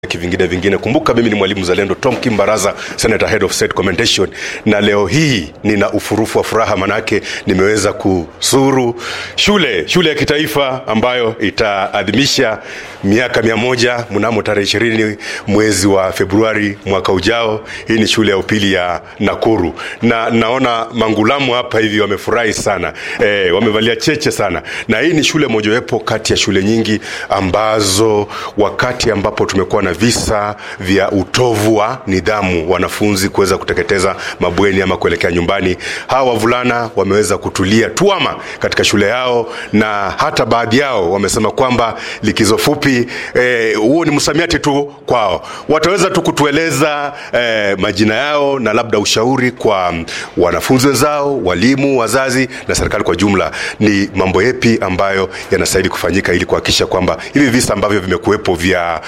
kivingine vingine. Kumbuka mimi ni mwalimu zalendo Tom Kimbaraza, Senator Head of State Commendation, na leo hii nina ufurufu wa furaha, manake nimeweza kusuru shule shule ya kitaifa ambayo itaadhimisha miaka mia moja mnamo tarehe ishirini mwezi wa Februari mwaka ujao. Hii ni shule ya upili ya Nakuru, na naona mangulamu hapa hivi wamefurahi sana e, wamevalia cheche sana, na hii ni shule mojawapo kati ya shule nyingi ambazo wakati ambapo tumekuwa na visa vya utovu wa nidhamu, wanafunzi kuweza kuteketeza mabweni ama kuelekea nyumbani, hawa wavulana wameweza kutulia tuama katika shule yao, na hata baadhi yao wamesema kwamba likizo fupi huo eh, ni msamiati tu kwao. Wataweza tu kutueleza eh, majina yao na labda ushauri kwa wanafunzi wenzao, walimu, wazazi na serikali kwa jumla, ni mambo yepi ambayo yanastahili kufanyika ili kuhakikisha kwamba hivi visa ambavyo vimekuwepo vya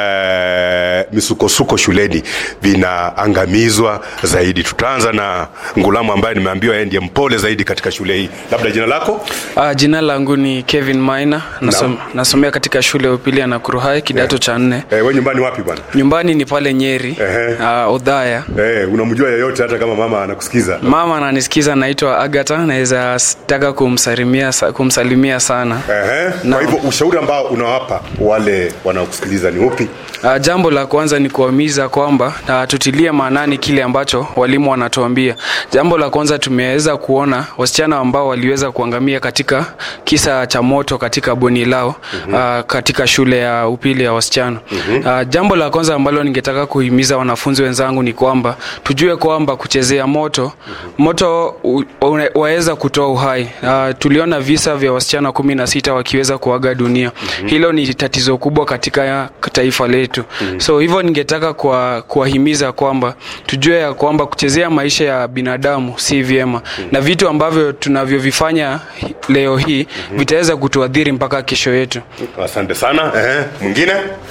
eh, misukosuko shuleni vinaangamizwa zaidi. Tutaanza na Ngulamu ambaye nimeambiwa yeye ndiye mpole zaidi katika shule hii. Labda jina lako? Uh, jina langu ni Kevin Maina nasom, nasomea katika shule ya upili ya Nakuru High kidato cha nne. Eh, wewe nyumbani wapi bwana? Nyumbani ni pale Nyeri Ehe. uh, Udhaya. Eh, unamjua yeyote hata kama mama anakusikiza? Mama ananisikiza, naitwa Agata, naweza s- taka kumsalimia, sa- kumsalimia sana. Ehe. Kwa Naam. hivyo ushauri ambao unawapa wale wanaokusikiliza ni upi? Uh, jambo la kwanza ni kuwahimiza kwamba uh, tutilie maanani kile ambacho walimu wanatuambia. Jambo la kwanza tumeweza kuona wasichana ambao waliweza kuangamia katika kisa cha moto katika bweni lao uh, katika shule ya upili ya wasichana. Uh, jambo la kwanza ambalo ningetaka kuhimiza wanafunzi wenzangu ni kwamba tujue kwamba kuchezea moto moto u- una- waweza kutoa uhai. Uh, tuliona visa vya wasichana kumi na sita wakiweza kuaga dunia. Hilo ni tatizo kubwa katika taifa letu. So hivyo ningetaka kuwa- kuwahimiza kwamba tujue ya kwamba kuchezea maisha ya binadamu si vyema, na vitu ambavyo tunavyovifanya hi- leo hii vitaweza kutuadhiri mpaka kesho yetu. Asante sana. Ehe. Mwingine?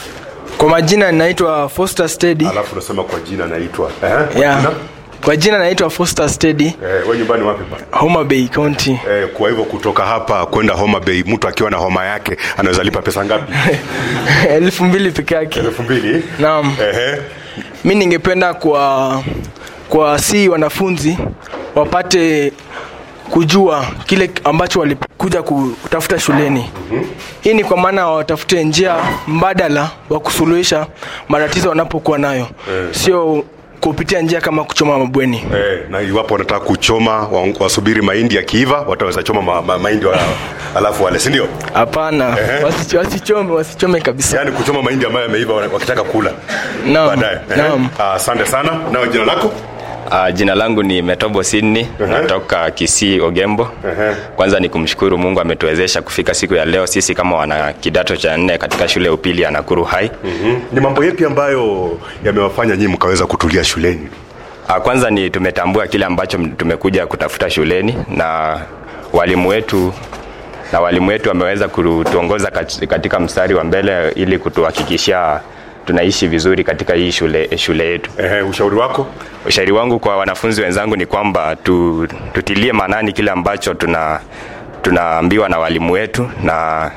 Kwa majina naitwa Foster Steady. Alafu unasema kwa jina naitwa. Ehe. Yeah. Jina? Kwa jina naitwa Foster Steady, Eh, wewe nyumbani wapi bwana? Homa Bay County. Eh, kwa hivyo kutoka hapa kwenda Homa Bay, mtu akiwa na homa yake anaweza lipa pesa ngapi? elfu mbili peke yake. elfu mbili. Naam. Ehe. Mi ningependa kwa kwa si wanafunzi wapate kujua kile ambacho walikuja kutafuta shuleni. Hii ni kwa maana watafute njia mbadala wa kusuluhisha matatizo wanapokuwa nayo, sio kupitia njia kama kuchoma mabweni. Eh, na iwapo wanataka kuchoma wa- wasubiri mahindi yakiiva, wataweza choma ma, ma, mahindi wa, alafu wale, si ndio? Hapana, Ehe. wasi- wasichome, wasichome kabisa. Yaani kuchoma mahindi ambayo yameiva wana- wakitaka kula Naam, baadaye. Ehe. naam. Ah, Asante sana. Nao jina lako? Uh, jina langu ni Metobo Sydney Ehe. natoka Kisii Ogembo. Ehe. Kwanza ni kumshukuru Mungu ametuwezesha kufika siku ya leo sisi kama wana kidato cha nne katika shule ya upili ya Nakuru High. Mhm. Ni mambo yapi ambayo yamewafanya nyinyi mkaweza kutulia shuleni? Uh, kwanza ni tumetambua kile ambacho m- tumekuja kutafuta shuleni na walimu wetu na walimu wetu wameweza kutuongoza kat- katika mstari wa mbele ili kutuhakikishia tunaishi vizuri katika hii shule shule yetu. Ehe, ushauri wako? Ushauri wangu kwa wanafunzi wenzangu ni kwamba tu, tutilie maanani kile ambacho tuna tunaambiwa na walimu wetu na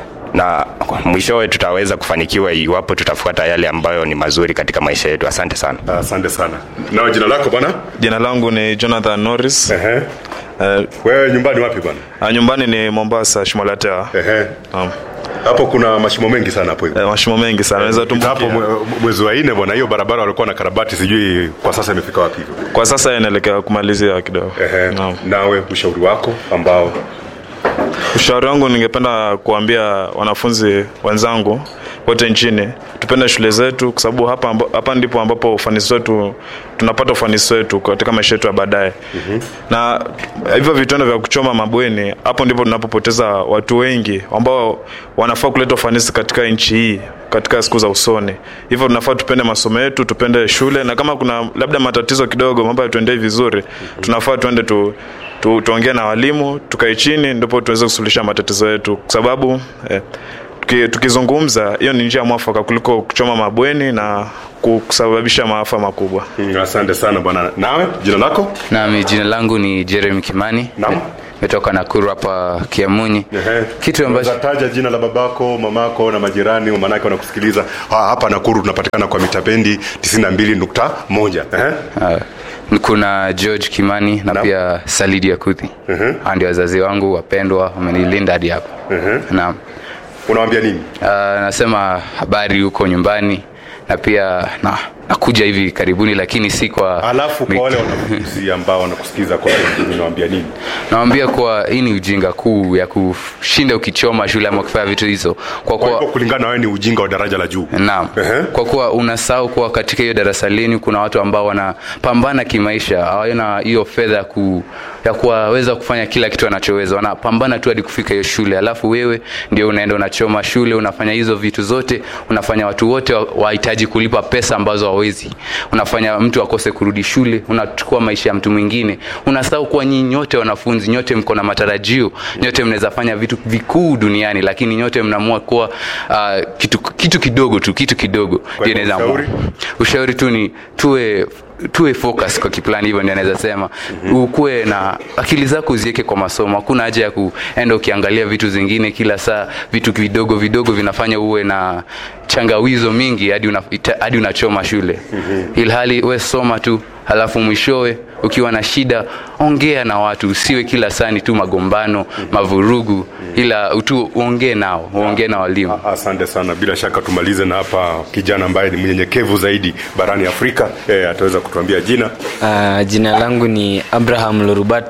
na mwishowe tutaweza kufanikiwa iwapo tutafuata yale ambayo ni mazuri katika maisha yetu. Asante sana. Ah, Asante sana. Nao jina lako bwana? Jina langu ni Jonathan Norris. Ehe. Uh, Wewe nyumbani wapi bwana? nyumbani ni Mombasa, Shimolatea. Ehe. Naam. Hapo kuna mashimo mengi sana hapo hivi. Eh, mashimo mengi sana naweza Ukipita hapo tumbukia. mwe- mwezi wa nne bwana, hiyo barabara walikuwa na karabati, sijui kwa sasa imefika wapi hivyo. Kwa sasa inaelekea kumalizia kidogo. Ehe. Naam. Nawe ushauri wako ambao Ushauri wangu ningependa kuambia wanafunzi wenzangu wote nchini tupende shule zetu, kwa sababu hapa, amba- hapa ndipo ambapo ufanisi wetu tunapata ufanisi wetu katika maisha yetu ya baadaye. mm-hmm. na hivyo vitendo vya kuchoma mabweni, hapo ndipo tunapopoteza watu wengi ambao wanafaa kuleta ufanisi katika nchi hii katika siku za usoni. Hivyo tunafaa tupende masomo yetu, tupende shule, na kama kuna labda matatizo kidogo, mambo yatuendei vizuri, tunafaa tuende tu tu, tuongee na walimu tukae chini ndipo tuweze kusuluhisha matatizo yetu kwa sababu eh, tuki- tukizungumza hiyo ni njia mwafaka kuliko kuchoma mabweni na kusababisha maafa makubwa Mm, asante sana bwana. Nawe jina lako? Nami jina langu ni Jeremy Kimani. Naam. nimetoka Nakuru hapa Kiamunyi. Ehe. Kitu ambacho Unaweza taja jina la babako, mamako na majirani, maanake wanakusikiliza Ha, hapa Nakuru. Tunapatikana kwa mitabendi 92.1. Ehe. uh, kuna George Kimani na Naam. pia Salidi Akuthi. uh Ndio wazazi wangu wapendwa, wamenilinda hadi hapa. Naam. Unawambia nini? Uh, nasema habari huko nyumbani na pia na, nakuja hivi karibuni, lakini si kwa Alafu kwa wale wanafunzi ambao wanakusikiza kwa wengine, unawambia nini? nawambia kuwa hii ni ujinga kuu ya kushinda ukichoma shule ama ukifanya vitu hizo kwa Kwa hivyo kuwa kulingana na wewe ni ujinga wa daraja la juu. Naam. Ehe. Kwa kuwa unasahau kuwa katika hiyo darasa lenu kuna watu ambao wanapambana kimaisha, hawana hiyo fedha ya ku, ya kuwaweza kufanya kila kitu wanachoweza, wanapambana tu hadi kufika hiyo shule, alafu wewe ndio unaenda unachoma shule, unafanya hizo vitu zote, unafanya watu wote wa- wahitaji kulipa pesa ambazo hawawezi, unafanya mtu akose kurudi shule, unachukua maisha ya mtu mwingine, unasahau kuwa nyinyi nyote wanafunzi, nyote mko na matarajio, nyote mnaweza fanya vitu vikuu duniani, lakini nyote mnaamua kuwa uh, kitu, kitu kidogo tu, kitu kidogo ndio hivyo inaweza ushauri? ushauri tu ni tuwe tuwe focus kwa kiplani hivyo ndio naweza sema ukuwe na akili zako uziweke kwa masomo hakuna haja ya kuenda ukiangalia vitu zingine kila saa vitu vidogo vidogo vinafanya uwe na changawizo mingi hadi una, ita- hadi unachoma shule ilhali we soma tu halafu mwishowe ukiwa na shida ongea na watu usiwe kila saa ni tu magombano mavurugu ila tu uongee nao uongee na walimu Asante sana. Bila shaka tumalize na hapa kijana ambaye ni mnyenyekevu zaidi barani Afrika. E, ataweza kutuambia jina. Uh, jina langu ni Abraham Lorubat.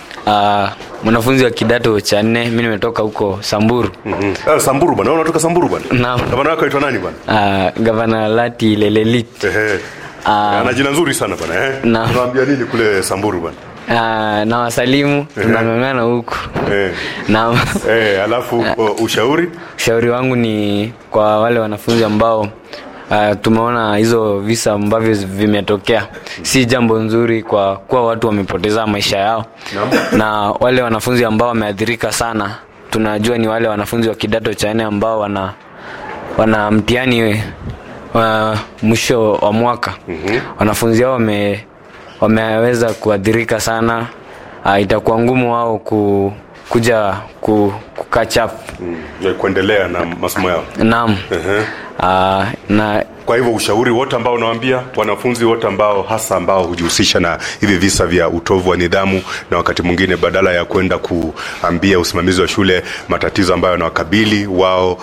Uh, mwanafunzi wa kidato cha nne. Mi nimetoka huko Samburu. Mm. Ah, Samburu bwana, Wewe unatoka Samburu bwana? Naam. Gavana wako aitwa nani bwana? Uh, gavana Lati Lelelit. Ehe. Ah. Ana jina nzuri sana bwana eh. Naam. Unawaambia nini kule Samburu bwana? Uh, na wasalimu tunanonana huku Eh. na Eh, alafu o, ushauri? ushauri wangu ni kwa wale wanafunzi ambao Uh, tumeona hizo visa ambavyo vimetokea si jambo nzuri kwa kuwa watu wamepoteza maisha yao na wale wanafunzi ambao wameathirika sana tunajua ni wale wanafunzi wa kidato cha nne ambao wana wana mtihani wa mwisho wa mwaka mm-hmm. wanafunzi hao wame, wameweza kuathirika sana uh, itakuwa ngumu wao ku, kuja ku, kukatch up Mm. Kuendelea na masomo yao. naam Ehe. uh, na Kwa hivyo ushauri wote ambao unawaambia wanafunzi wote ambao hasa ambao hujihusisha na hivi visa vya utovu wa nidhamu, na wakati mwingine badala ya kwenda kuambia usimamizi wa shule matatizo ambayo yanawakabili wao,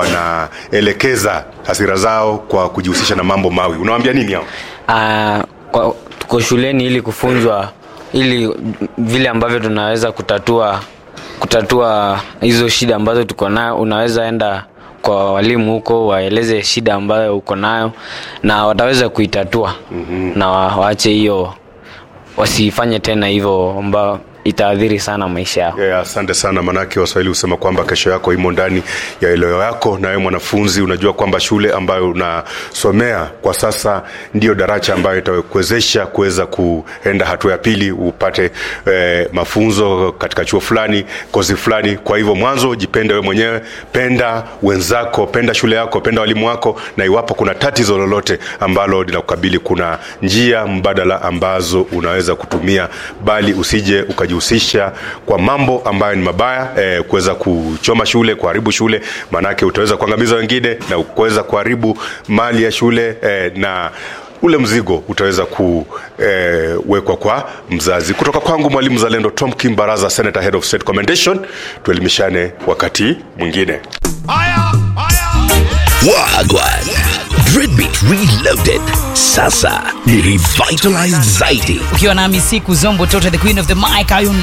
wanaelekeza hasira zao kwa kujihusisha na mambo mawi, unawaambia nini hao? uh, kwa, tuko shuleni ili kufunzwa ili vile ambavyo tunaweza kutatua kutatua hizo shida ambazo tuko nayo unaweza enda kwa walimu huko waeleze shida ambayo uko nayo na wataweza kuitatua mm-hmm. na wa- waache hiyo wasifanye tena hivyo ambao itaathiri sana maisha yao Yeah, asante sana manake waswahili husema kwamba kesho yako imo ndani ya eleo yako na wewe mwanafunzi unajua kwamba shule ambayo unasomea kwa sasa ndiyo daraja ambayo itakuwezesha kuweza kuenda hatua ya pili upate eh, mafunzo katika chuo fulani kozi fulani kwa hivyo mwanzo jipende wewe mwenyewe penda wenzako penda shule yako penda walimu wako na iwapo kuna tatizo lolote ambalo linakukabili kuna njia mbadala ambazo unaweza kutumia bali usije ukajihusisha kwa mambo ambayo ni mabaya eh, kuweza kuchoma shule kuharibu shule maanake utaweza kuangamiza wengine na kuweza kuharibu mali ya shule eh, na ule mzigo utaweza kuwekwa eh, kwa mzazi kutoka kwangu mwalimu zalendo tom kim baraza senator head of state commendation tuelimishane wakati mwingine Wagwan. Dreadbeat Reloaded. Sasa ni revitalized zaidi. ukiwa nami siku zombo tota the queen of the mic Iron